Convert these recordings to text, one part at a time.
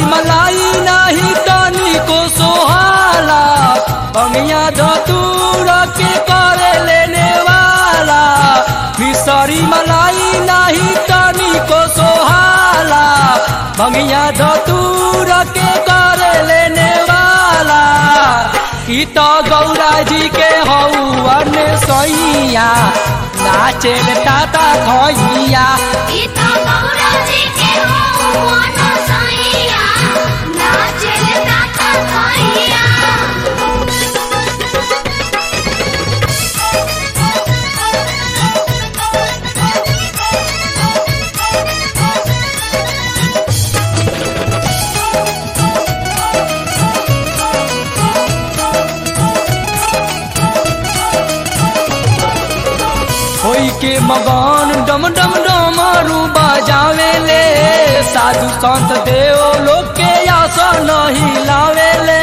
मलाई नाही तनी को सोहाला बंगिया धतूर के करे लेने वाला मिसरी मलाई नाही तनी को सोहाला बंगिया धतूर के करे लेने वाला ई तो गौरा जी के हौवन सैया नाचेल ताता खैया गीता गौरा जी के हो मोनो सैया नाचल ताता खैया होई के मगन डम डम डमरू बजावे ले साधु संत देव लोग के आसन हिलावे ले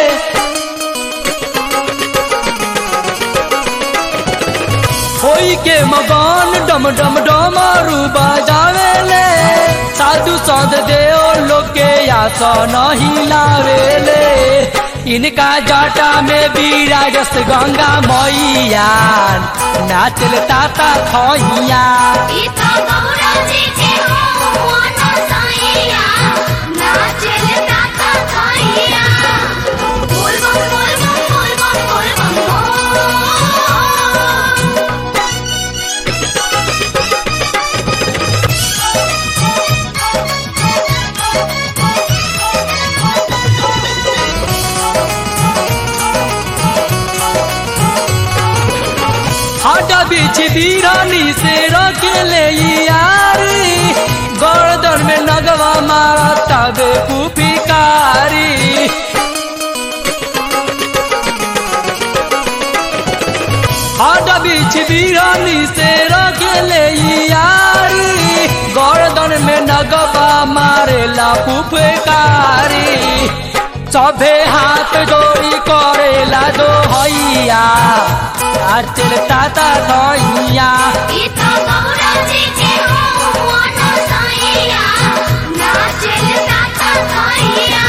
होई के मगन डम डम डमरू बजावे ले साधु संत देव लोग के आसन हिलावे ले इनका जटा में विराजस गंगा मैया नाचल ताता खैया गीता गौरा जी के हो मोनो सैया नाचल ताता खैया बोल बम बोल बम बोल बम बोल बम हटा बीच बीरानी से रखेले यारी गर्दन में नगवा मारा तबे पुपिकारी हटा बीच बीरानी से रखेले यारी गर्दन में नगवा मारेला पुपकारी सभे हाथ जोड़ी करेला दो हैया नाचल ताता धैया गीता गौरा जी के हो मोनो सैया नाचल ताता खैया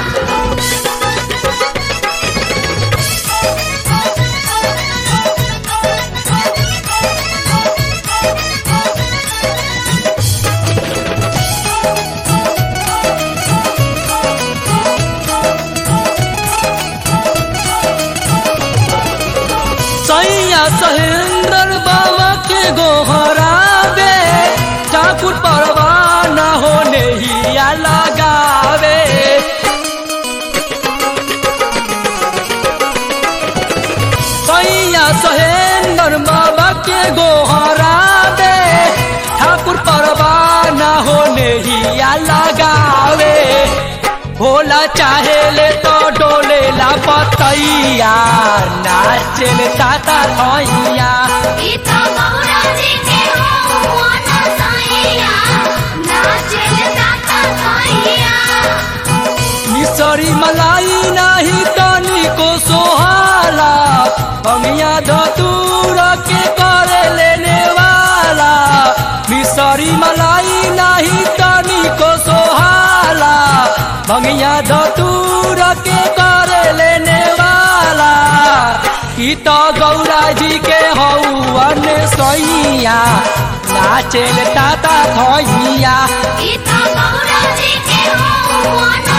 सैया सहेंद्र बाबा के गोहरावे ठाकुर परवाना होने हिया लगावे सैया सहेंद्र बाबा के गोहरावे ठाकुर परवाना होने हिया लगावे भोला चाहे ले तो डोले ला पतैया नाचल ताता धैया गीता गौरा जी के हो मोनो सैया नाचल ताता खैया मिसरी मलाई नाही तनी को सोहाला बमिया धतूर के करे लेने वाला मिसरी मलाई नाही तनी को सोहाला बमिया धतूर के करे लेने वाला ई तो गौरा जी के हौवन सैया नाचेल ताता धैया गीता गौरा जी के हो मोनो